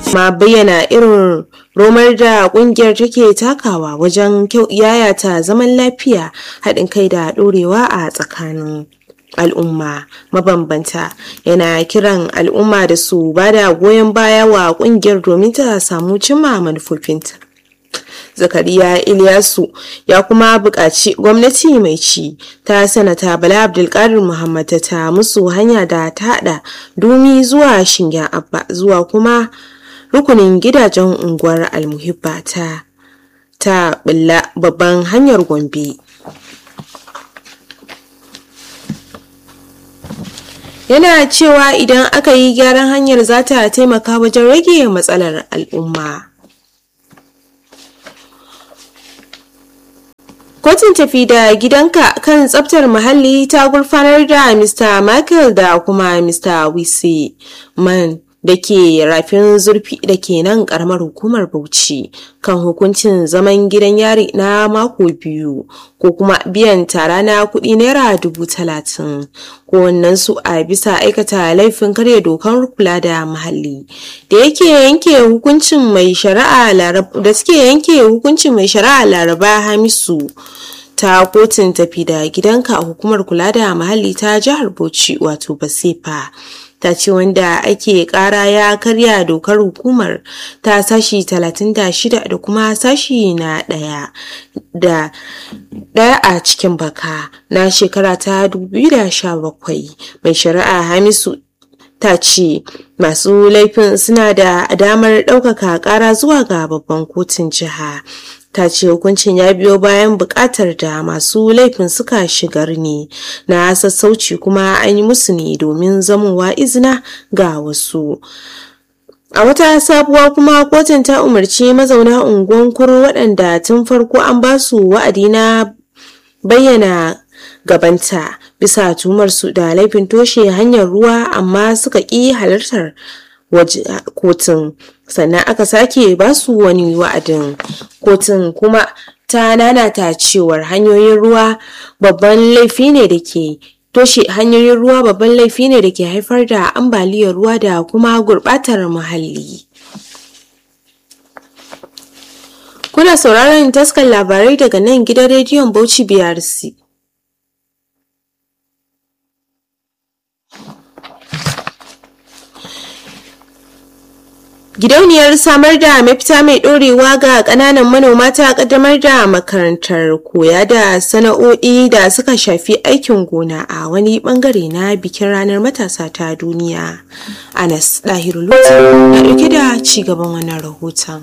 ma bayyana irin romar da kungiyar take takawa wajen yayata zaman lafiya haɗin kai da ɗorewa a tsakanin al'umma mabambanta yana kiran al'umma da su bada goyon baya wa kungiyar domin ta samu cimma manufofinta zakariya ilyasu ya kuma buƙaci gwamnati mai ci ta sanata bala abdulkadir muhammad ta musu hanya da ta haɗa dumi zuwa shingen abba zuwa kuma rukunin gidajen unguwar almuhibba ta ta bulla babban hanyar gombe yana cewa idan aka yi gyaran hanyar za ta taimaka wajen rage matsalar al'umma kotun tafi da gidanka kan tsabtar muhalli ta gurfanar da mr michael da kuma mr wisi man da ke rafin zurfi da ke nan karamar hukumar bauchi kan hukuncin zaman gidan yari na mako biyu ko kuma biyan tara na kuɗi naira dubu talatin kowannen su a bisa aikata laifin karya dokar kula da muhalli da yake yanke hukuncin mai shari'a da suke yanke hukuncin mai shari'a laraba hamisu ta kotun tafi da gidanka a hukumar kula da muhalli ta jihar bauchi wato basefa ta ce wanda ake kara ya karya dokar hukumar ta sashi 36 da kuma sashi na daya da daya a cikin baka na shekara ta 2017 mai shari'a hamisu ta ce masu laifin suna da damar ɗaukaka ƙara zuwa ga babban kotun jiha ta ce hukuncin ya biyo bayan buƙatar da masu laifin suka shigar ne na sassauci kuma an yi musu ne domin zamowa izina ga wasu a wata sabuwa kuma kotun ta umarci mazauna unguwan kuro waɗanda tun farko an ba su wa'adi na bayyana gabanta bisa tumarsu da laifin toshe hanyar ruwa amma suka ƙi halartar kotun sannan aka sake basu wani wa'adin kotun kuma ta nanata cewar hanyoyin ruwa babban laifi ne da ke toshe hanyoyin ruwa babban laifi ne da ke haifar da ambaliyar ruwa da kuma gurbatar muhalli kuna sauraron taskar labarai daga nan gidan rediyon bauchi brc Gidauniyar samar da mafita mai ɗorewa ga ƙananan manoma ta ƙaddamar da makarantar koya da sana'o'i da suka shafi aikin gona a wani ɓangare na bikin ranar matasa ta duniya. Anas Ɗahiru Lutu na ɗauke da ci gaban wannan rahoton.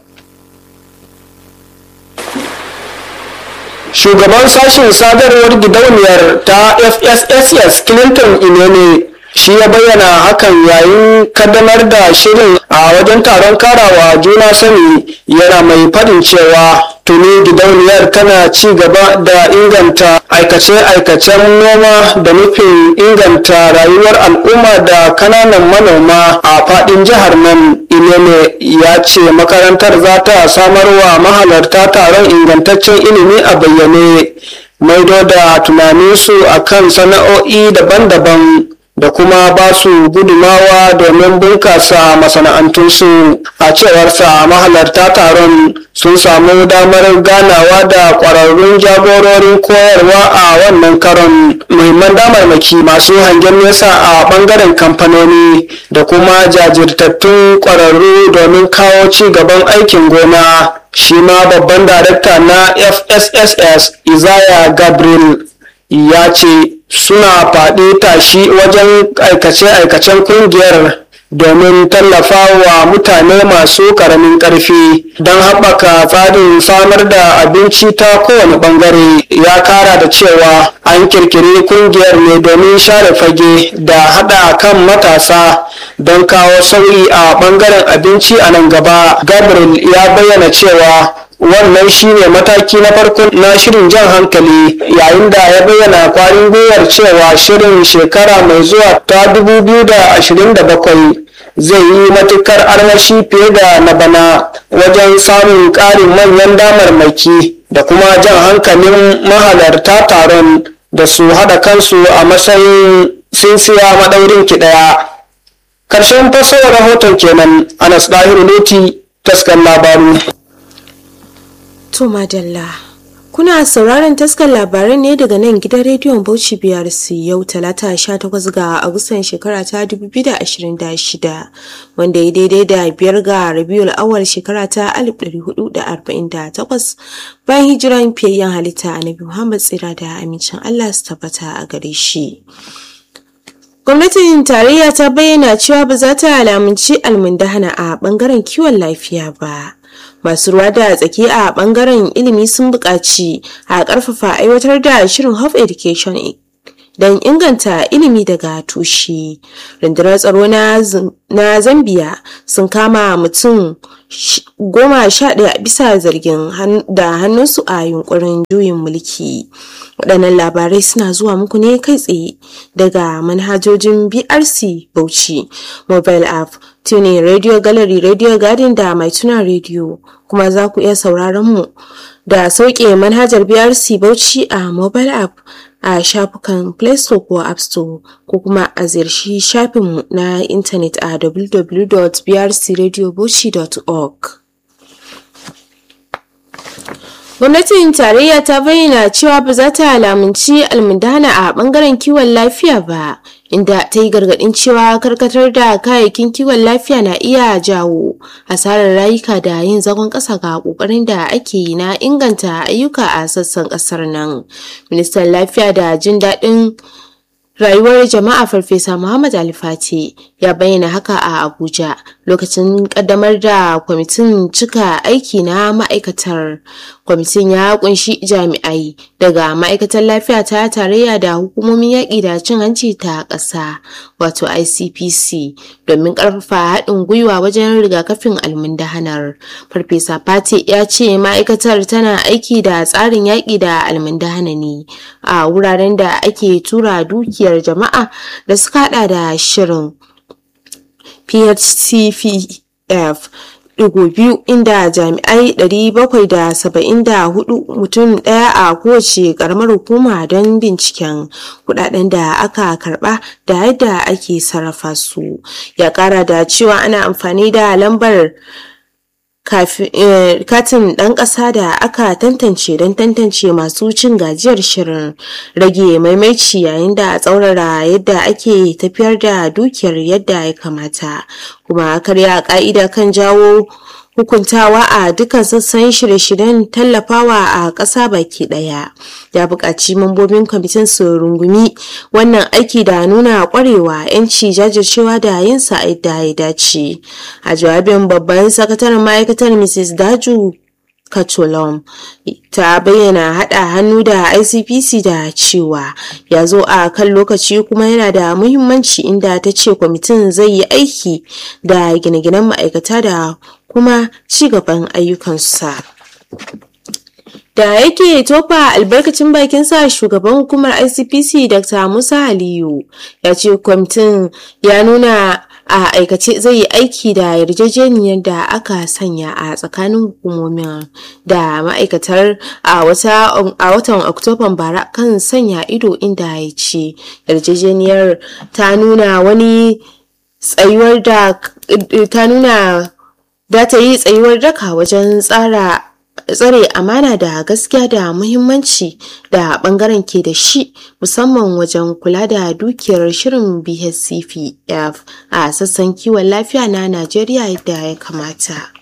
Shugaban sashen sadarwar gidauniyar ta FSSS Clinton Inene shi ya bayyana hakan yayin kaddamar da shirin a wajen taron karawa juna sani yana mai faɗin cewa tuni gidauniyar tana ci gaba da inganta aikace-aikacen noma da nufin inganta rayuwar al'umma da kananan manoma a faɗin jihar nan inene ya ce makarantar za ta samar wa mahalarta taron ingantaccen ilimi a bayyane maido da tunaninsu akan sana'o'i daban-daban da kuma ba su gudumawa domin bunkasa masana'antunsu a cewarsa mahalarta taron sun samu damar ganawa da ƙwararrun jagororin koyarwa a wannan karon muhimman damarmaki masu hangen nesa a ɓangaren kamfanoni da kuma jajirtattun ƙwararru domin kawo ci gaban aikin gona shi ma babban darakta na fsss izaya gabriel ya ce suna faɗi tashi wajen aikace-aikacen kungiyar domin tallafa wa mutane masu ƙaramin ƙarfi don haɓaka tsarin samar da abinci ta kowane ɓangare ya kara da cewa an kirkiri kungiyar ne domin share fage da haɗa kan matasa don kawo sauyi a ɓangaren abinci a nan gaba gabriel ya bayyana cewa wannan shine mataki na farko na shirin jan hankali yayin da ya bayyana kwarin gwiwar cewa shirin shekara mai zuwa ta 2027 zai yi matukar armashi fiye da na bana wajen samun ƙarin manyan damarmaki da kuma jan hankalin mahalarta taron da su haɗa kansu a matsayin sinsiya maɗaurin ki ɗaya karshen fasawar rahoton kenan anas dahiru loti taskar labaru To madalla. Kuna sauraron taskar labarai ne daga nan gidan rediyon Bauchi BRC yau talata 18 ga Agustan shekara ta 2026 wanda ya daidai da biyar ga Rabiul awal shekara ta 1448 bayan hijiran fiyayyen halitta Annabi Muhammad tsira da amincin Allah su tabbata a gare shi. Gwamnatin tarayya ta bayyana cewa ba za ta alamunci almundahana a bangaren kiwon lafiya ba. masu ruwa da tsaki a bangaren ilimi sun buƙaci a ƙarfafa aiwatar da shirin Hope Education don inganta ilimi daga tushe. Rundunar tsaro na Zambiya sun kama mutum goma sha ɗaya bisa zargin da hannunsu a yunkurin juyin mulki. Waɗannan labarai suna zuwa muku ne kai tsaye daga manhajojin BRC Bauchi, mobile app, tuning radio gallery radio garden da mai tuna radio kuma za ku iya sauraron mu da sauke manhajar brc bauchi a mobile app a shafukan play store ko app store ko kuma a ziyarci shafinmu na intanet a www.brcradiobauchi.org gwamnatin tarayya ta bayyana cewa ba za ta lamunci almundana a bangaren kiwon lafiya ba inda ta yi gargadin cewa karkatar da kayayyakin kiwon lafiya na iya jawo asarar rayuka da yin zagon ƙasa ga ƙoƙarin da ake yi na inganta ayyuka a sassan ƙasar nan ministan lafiya da jin daɗin rayuwar jama'a farfesa muhammad alifati ya bayyana haka a abuja lokacin kaddamar da kwamitin cika aiki na ma'aikatar kwamitin ya kunshi jami'ai daga ma'aikatar lafiya ta tarayya da hukumomin yaƙi da cin hanci ta ƙasa wato icpc domin ƙarfafa haɗin gwiwa wajen rigakafin almundahanar farfesa fati ya ce ma'aikatar tana aiki da tsarin yaƙi da almundahana ne a wuraren da ake tura dukiyar jama'a da suka hada da shirin phcpf digo biyu inda jami'ai 774 mutum daya a kowace karamar hukuma don binciken kudaden da aka karba da yadda ake sarrafa su ya kara da cewa ana amfani da lambar katin ɗan ƙasa da aka tantance don tantance masu cin gajiyar shirin rage maimaici yayin da tsaurara yadda ake tafiyar da dukiyar yadda ya kamata kuma karya ƙa'ida kan jawo hukuntawa a dukkan sassan shirye-shiryen tallafawa a ƙasa baki ɗaya ya buƙaci mambobin kwamitin su rungumi wannan aiki da nuna ƙwarewa 'yanci jajircewa da yin sa da ya dace a jawabin babban sakataren ma'aikatar mrs daju Kacholom ta bayyana haɗa hannu da ICPC da cewa ya zo a kan lokaci kuma yana da muhimmanci inda ta ce kwamitin zai yi aiki da gine-ginen ma'aikata da kuma ci gaban ayyukansa. da yake tofa albarkacin bakin sa shugaban hukumar icpc dr musa aliyu ya ce kwamitin ya nuna a aikace zai yi aiki da yarjejeniyar da aka sanya a tsakanin hukumomin da ma'aikatar a watan oktoban bara kan sanya ido inda ya ce yarjejeniyar ta nuna wani tsayuwar da ta nuna da ta yi tsayuwar daka wajen tsara tsare amana da gaskiya da muhimmanci da bangaren ke da shi musamman wajen kula da dukiyar shirin bhcpf a sassan kiwon lafiya na najeriya yadda ya kamata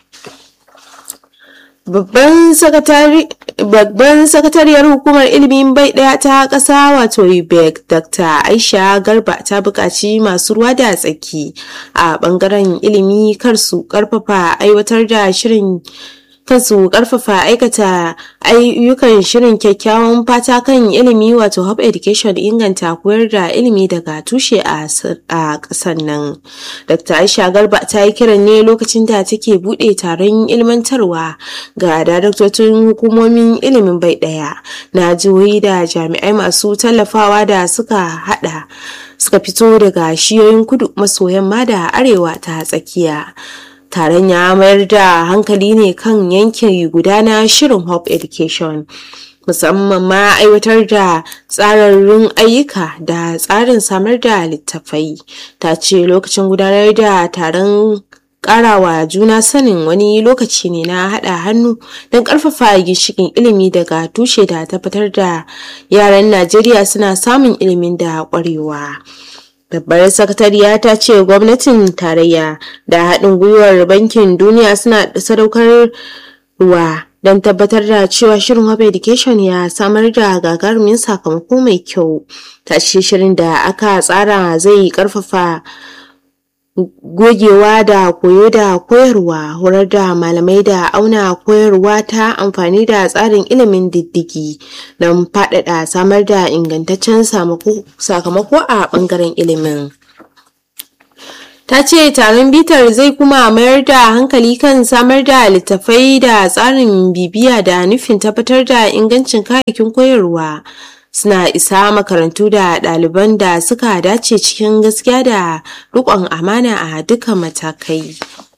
babban sakatariyar hukumar ilimin bai daya ta kasa wato UBEC Dr. Aisha Garba ta buƙaci masu ruwa da tsaki a bangaren ilimi kar su karfafa aiwatar da shirin kansu karfafa aikata ayyukan shirin kyakkyawan fata kan ilimi wato hub education inganta koyar da ilimi daga tushe a ƙasar nan dr aisha garba ta yi kiran ne lokacin da take buɗe taron ilmantarwa ga daraktocin hukumomin ilimin bai ɗaya na jihohi da jami'ai masu tallafawa da suka hada suka fito daga shiyoyin kudu maso yamma da arewa ta tsakiya taron ya mayar da hankali ne kan yankin guda na shirin hope education musamman ma aiwatar da tsararrun ayyuka da tsarin samar da littafai ta ce lokacin gudanar da taron karawa juna sanin wani lokaci ne na haɗa hannu don ƙarfafa ginshikin ilimi daga tushe da tabbatar da yaran najeriya suna samun ilimin da ƙwarewa babbar sakatariya ta ce gwamnatin tarayya da haɗin gwiwar bankin duniya suna sadaukar ruwa don tabbatar da cewa shirin Hope Education ya samar da gagarumin sakamako mai kyau. Ta ce shirin da aka tsara zai karfafa gogewa da koyo da koyarwa horar da malamai da auna koyarwa ta amfani da tsarin ilimin diddigi don faɗaɗa samar da ingantaccen sakamako a ɓangaren ilimin. ta ce taron bitar zai kuma mayar da hankali kan samar da littattafai da tsarin bibiya da nufin tabbatar da ingancin kayayyakin koyarwa suna isa makarantu da ɗaliban da suka dace cikin gaskiya da riƙon amana a dukkan matakai.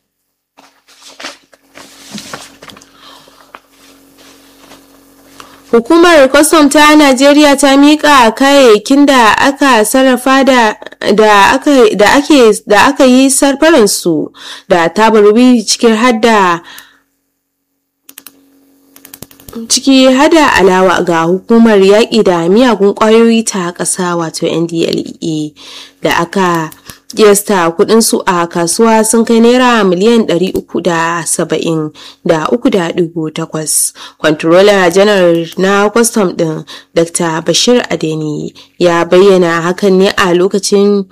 Hukumar kwastam ta Najeriya ta miƙa kayayyakin da aka sarrafa da da aka da ake da aka yi sarfaransu da tabarbi cikin hadda ciki hada alawa ga hukumar yaƙi da miyagun ƙwayoyi ta ƙasa wato ndlea da aka kiyasta kudinsu a kasuwa sun kai naira miliyan 370 da 3.8 kwantarola janar na kwastam din dr bashir adeni ya bayyana hakan ne a lokacin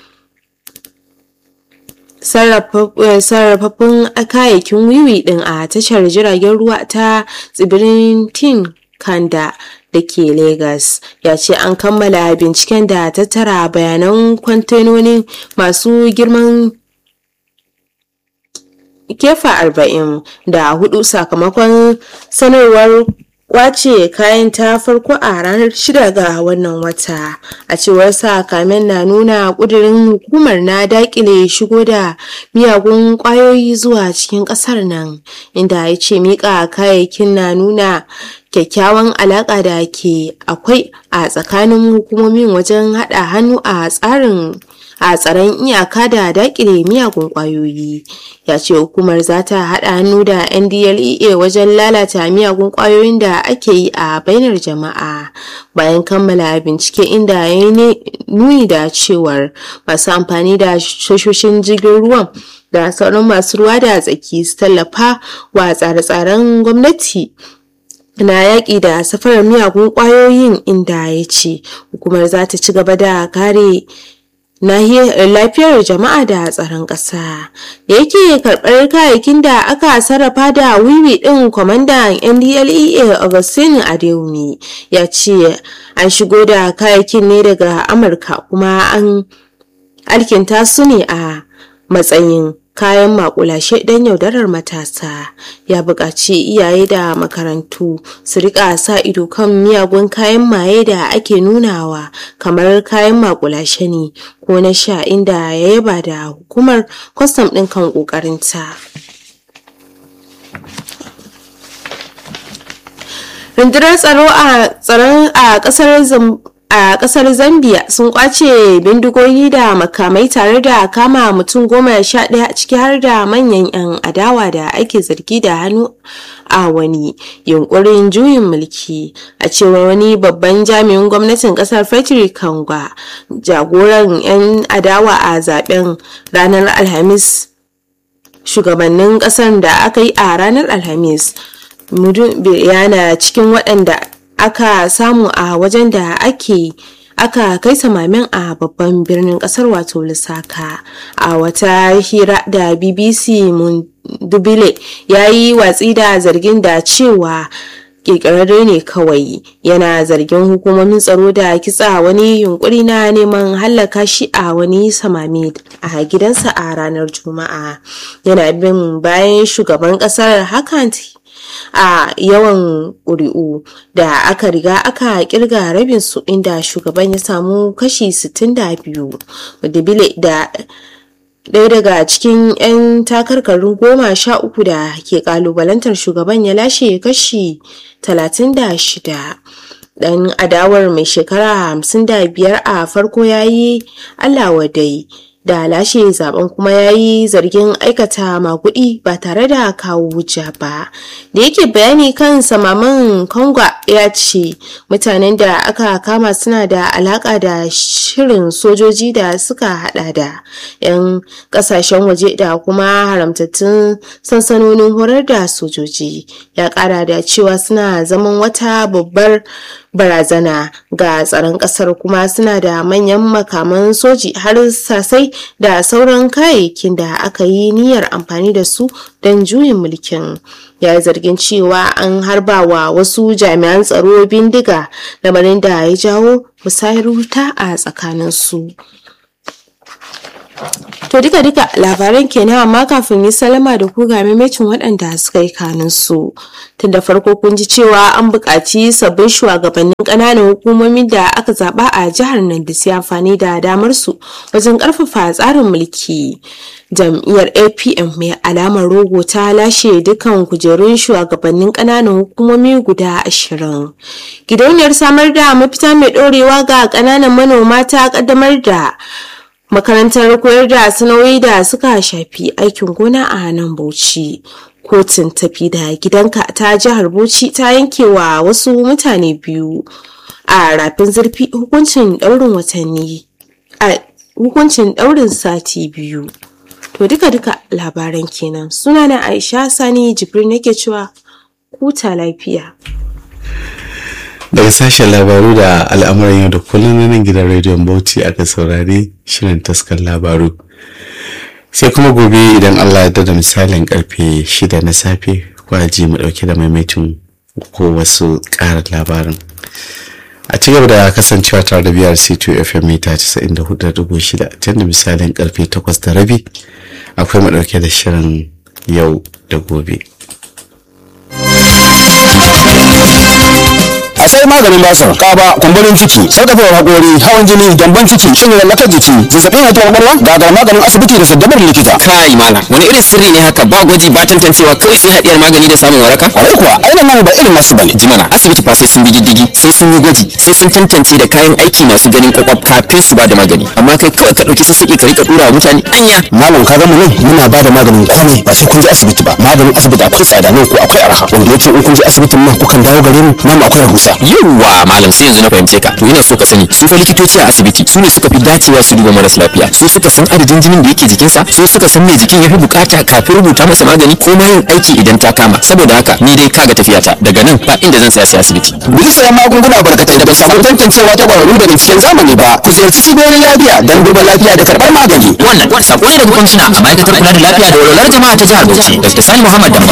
sarrafaffun kayayyakin wiwi din a tashar jiragen ruwa ta tsibirin tin kanda da ke Legas ya ce an kammala binciken da tattara bayanan kwantenonin masu girman kefa arba'in da hudu sakamakon sanarwar kwace kayan ta farko a ranar shida ga wannan wata a cewar sa kamen na nuna kudirin hukumar na dakile shigo da miyagun kwayoyi zuwa cikin kasar nan inda ya ce mika kayayyakin na nuna kyakkyawan alaƙa da ke akwai a tsakanin hukumomin wajen haɗa hannu a tsarin a tsaron iyaka da dakile miyagun kwayoyi ya ce hukumar za ta haɗa hannu da ndlea wajen lalata miyagun kwayoyin da ake yi a bainar jama'a bayan kammala bincike inda ya yi nuni da cewar masu amfani da tashoshin jirgin ruwan da sauran masu ruwa da tsaki su tallafa wa tsare-tsaren gwamnati na yaƙi da safarar miyagun ƙwayoyin inda ya ce hukumar za ta ci gaba da kare lafiyar jama'a da tsaron ƙasa da yake karɓar kayayyakin da aka sarrafa da wiwi ɗin kwamandan ndlea augustine adeyemi ya ce an shigo da kayayyakin ne daga amurka kuma an alkinta su ne a matsayin kayan makulashe don yaudarar matasa ya buƙaci iyaye da makarantu su rika sa ido kan miyagun kayan maye da ake nunawa kamar kayan makulashe ne ko na sha inda ya yaba da hukumar kwastam ɗin kan ƙoƙarinta. rundunar tsaro a tsaron a ƙasar a kasar zambia sun kwace bindigogi da makamai tare da kama mutum goma sha ɗaya ciki har da manyan 'yan adawa da ake zargi da hannu a wani yunkurin juyin mulki a cewar wani babban jami'in gwamnatin kasar frederick kangwa jagoran 'yan adawa a zaben ranar alhamis shugabannin kasar da aka yi a ranar alhamis yana cikin waɗanda aka samu a wajen da ake aka kai samamin a babban birnin kasar wato lusaka a wata hira da bbc dubile ya yi watsi da zargin da cewa kirkirarre ne kawai yana zargin hukumomin tsaro da kitsa wani yunkuri na neman hallaka shi a wani samami a gidansa a ranar juma'a yana bin bayan shugaban kasar hakan a yawan ƙuri'u da aka riga aka kirga rabin su inda shugaban ya samu kashi 62 bile da ɗaya daga cikin 'yan takarkarin goma sha uku da ke kalubalantar shugaban ya lashe kashi 36 dan adawar mai shekara 55 a farko ya yi allah wadai da lashe zaben kuma ya yi zargin aikata magudi ba tare da kawo hujja ba da yake bayani kan samaman konga ya ce mutanen da aka kama suna da alaka da shirin sojoji da suka hada da 'yan kasashen waje da kuma haramtattun sansanonin horar da sojoji ya kara da cewa suna zaman wata babbar barazana ga tsaron kasar kuma suna da manyan makaman soji har sasai da sauran kayayyakin da aka yi niyyar amfani da su don juyin mulkin ya yi zargin cewa an harba wa wasu jami'an tsaro bindiga lamarin da ya jawo musayar wuta a tsakaninsu. To duka duka labaran kenan amma kafin yi salama da ku ga mamacin waɗanda suka yi kanin su. Tun da farko kun ji cewa an buƙaci sabbin shugabannin ƙananan hukumomin da aka zaɓa a jihar nan da su amfani da damar su wajen ƙarfafa tsarin mulki. Jam'iyyar APM mai alamar rogo ta lashe dukkan kujerun shugabannin ƙananan hukumomi guda ashirin. Gidauniyar samar da mafita mai ɗorewa ga ƙananan manoma ta ƙaddamar da makarantar koyar da sana'o'i da suka shafi aikin gona a nan bauchi kotun tafi da gidanka ta jihar bauchi ta yanke wa wasu mutane biyu a rafin zurfi hukuncin daurin watanni a hukuncin daurin sati biyu to duka duka labaran kenan sunana aisha sani jibril nake cewa kuta lafiya daga sashen labaru da al'amuran yau da kullum na nan gidan rediyon bauchi aka saurari shirin taskar labaru sai kuma gobe idan allah ya da misalin karfe shida na safe kwaji mu dauke da maimaitin ko wasu karar labarin a ci gaba da kasancewa tare da biyar c2 fm mita 94.6 tun da misalin karfe 8 da rabi akwai mu dauke da shirin yau da gobe a sai maganin basir kaba kumburin ciki sarkafewar hakori hawan jini gyambon ciki shin lallakar jiki zazzabin hatuwar kwakwalwa gagar maganin asibiti da saddabar likita kai malam wani irin sirri ne haka ba gwaji ba tantancewa kawai sai hadiyar magani da samun waraka kwarai kuwa ainihin nan ba irin nasu bane jimana asibiti fa sai sun bi diddigi sai sun yi gwaji sai sun tantance da kayan aiki masu ganin kwakwaf kafin su ba da magani amma kai kawai ka dauki sassaƙi ka rika dura wa mutane anya malam ka gama nan muna ba da maganin komai ba sai kun je asibiti ba maganin asibiti akwai tsada nan ko akwai arha wanda yake in kun je asibitin nan kukan dawo gare mu nan akwai rahusa yawwa malam sai yanzu na fahimce ka to ina so ka sani su fa likitoci a asibiti su ne suka fi dacewa su duba maras lafiya su suka san adadin jinin da yake jikinsa su suka san me jikin ya fi bukata kafin rubuta masa magani ko ma yin aiki idan ta kama saboda haka ni dai kaga tafiyata daga nan ba inda zan saya sai asibiti bisa sayan magunguna barkatai da ba samu tantancewa ta kwararru daga cikin zamani ba ku ziyarci cibiyoyin lafiya don duba lafiya da karɓar magani wannan wani sako ne daga kwamishina a ma'aikatar kula da lafiya da walwalar jama'a ta jihar Bauchi Dr. Sani Muhammad Damba